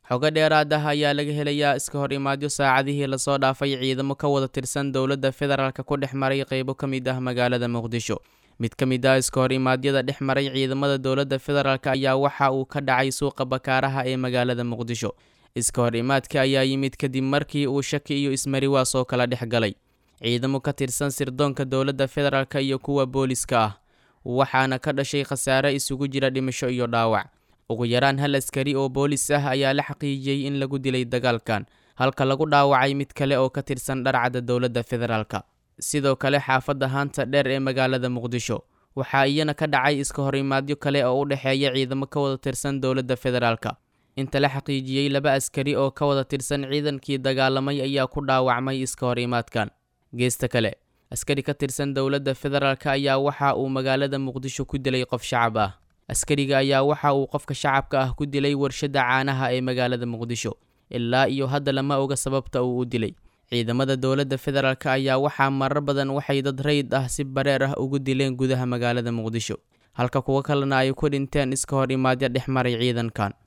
xogo dheeraad ah ayaa laga helayaa iska hor imaadyo saacadihii lasoo dhaafay ciidamo ka wada tirsan dowladda federaalk ku dhex maray qeybo ka mid ah magaalada muqdisho mid ka mid ah iska hor imaadyada dhex maray ciidamada dowladda federaalk ayaa waxa uu ka dhacay suuqa bakaaraha ee magaalada muqdisho iska hor imaadka ayaa yimid kadib markii uu shaki iyo ismariwaas oo kala dhex galay ciidamo ka tirsan sirdoonka dowladda federaalk iyo kuwa booliska ah waxaana ka dhashay khasaare isugu jira dhimasho iyo dhaawac ugu yaraan hal askari oo boolis ah ayaa la xaqiijiyey in lagu dilay dagaalkan halka lagu dhaawacay mid kale oo ka tirsan dharcadda dowladda federaalk sidoo kale xaafadda haanta dheer ee magaalada muqdisho waxaa iyana ka dhacay iska hor imaadyo kale oo u dhexeeya ciidamo ka wada tirsan dowladda federaalk inta la xaqiijiyey laba askari oo ka wada tirsan ciidankii dagaalamay ayaa ku dhaawacmay iska hor imaadkan geesta kale askari ka tirsan dowladda federaalk ayaa waxa uu magaalada muqdisho ku dilay qof shacab ah askariga ayaa waxa uu qofka shacabka ah ku dilay warshadda caanaha ee magaalada muqdisho ilaa iyo hadda lama oga sababta uu u dilay ciidamada dowladda federaalk ayaa waxaa marar badan waxay dad rayid ah si bareer ah ugu dileen gudaha magaalada muqdisho halka kuwo kalena ay ku dhinteen iska hor imaadyo dhex maray ciidankan